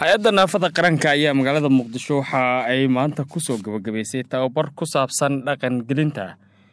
hay-adda naafada qaranka ayaa magaalada muqdisho waxa ay maanta kusoo gabagabaysay tababar ku saabsan dhaqangelinta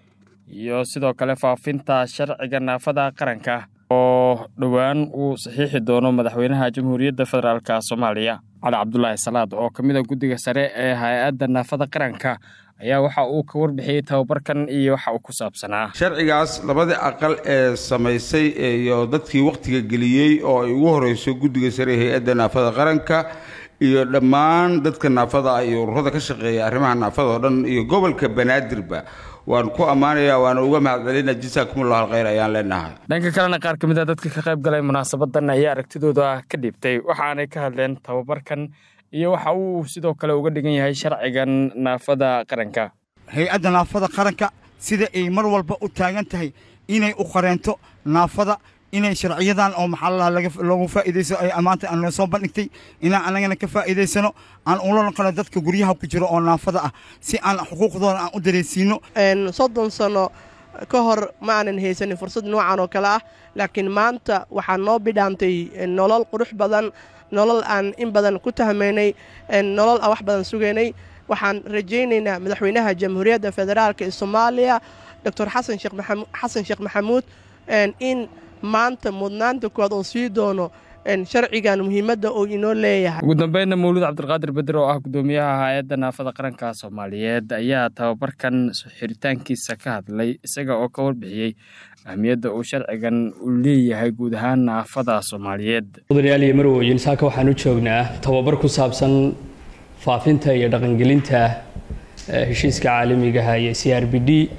iyo sidoo kale faafinta sharciga naafada qaranka oo dhowaan uu saxiixi doono madaxweynaha jamhuuriyadda federaalk soomaaliya cali cabdulaahi salaad oo ka mid a guddiga sare ee hay-adda naafada qaranka ayaa waxa uu ka warbixiyey tababarkan iyo waxa uu ku saabsanaa sharcigaas labadii aqal ee samaysay iyo dadkii wakhtiga geliyey oo ay ugu horeyso guddiga sare ee hay-adda naafada qaranka iyo dhammaan dadka naafada ah iyo ururada ka shaqeeya arrimaha naafada oo dhan iyo gobolka banaadirba waan ku ammaanayaa waana uga mahadcelina jasaakumullah alkhayr ayaan leenahay dhanka kalena qaar ka mid a dadka ka qayb galay munaasabadan ayaa aragtidooda ka dhiibtay waxaanay ka hadleen tababarkan iyo waxa uu sidoo kale uga dhigan yahay sharcigan naafada qaranka hay-adda naafada qaranka sida ay mar walba u taagan tahay inay u qareento naafada inay sharciyadan oo maxaa loogu faa'iidayso ay ammaanta aan noo soo bandhigtay inaan annagana ka faa'iidaysano aan ula noqono dadka guryaha ku jiro oo naafada ah si aan xuquuqdooda aan u dareensiino soddon sano ka hor ma aanan haysanin fursad noocan oo kale ah laakiin maanta waxaa noo bidhaantay nolol qurux badan nolol aan in badan ku tahmaynay nolol aan wax badan sugaynay waxaan rajaynaynaa madaxweynaha jamhuuriyadda federaalk ee soomaaliya doctor xasan sheekh maxamuud in maanta mudnaanta kuwaad oo sii doono sharcigan muhiimadda uu inoo leeyahay ugu dambeynna mawlud cabdilqaadir beder oo ah gudoomiyaha hay-adda naafada qaranka soomaaliyeed ayaa tababarkan xiritaankiisa ka hadlay isaga oo ka warbixiyey ahmiyadda uu sharcigan u leeyahay guud ahaan naafada soomaaliyeed mudanayaal iyo marwooyin saaka waxaan u joognaa tababar ku saabsan faafinta iyo dhaqangelinta heshiiska caalamigaha iyo c r b d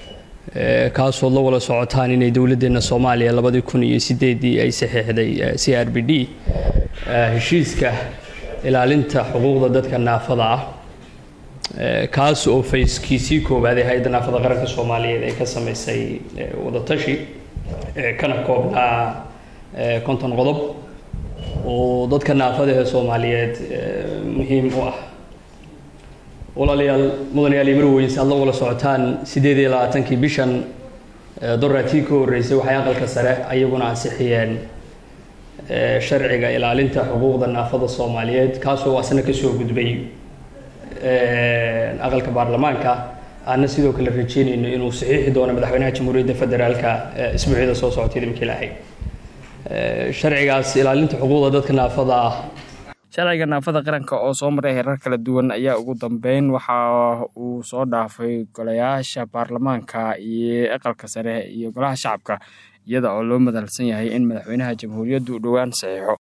kaasood la wada socotaan inay dowladdeena soomaaliya labadii kun iyo sideedii ay saxiixday c r b d heshiiska ilaalinta xuquuqda dadka naafada ah kaas oo fayskiisii koowaad ee hay-adda naafada qaranka soomaaliyeed ay ka samaysay wadatashi kana koobnaa konton qodob oo dadka naafada ee soomaaliyeed muhiim u ah walaalayaal mudanayaal iyo marweyn aad la wala socotaan siddeed iyo labaatankii bishan doraatii ka horreysay waxay aqalka sare ayaguna ansixiyeen sharciga ilaalinta xuquuqda naafada soomaaliyeed kaasoo asna kasoo gudbay aqalka baarlamaanka aana sidoo kale rajeynayno inuu saxiixi doono madaxweynaha jamhuuriyadda federaalka isbuucyada soo socotay idinka ilaahay sharcigaas ilaalinta xuquuqda dadka naafada ah sharciga naafada qaranka oo soo maray heerar kala duwan ayaa ugu dambeyn waxa uu soo dhaafay golayaasha baarlamaanka iyo aqalka sare iyo golaha shacabka iyada oo loo madalsan yahay in madaxweynaha jamhuuriyaddu dhowaan saxiixo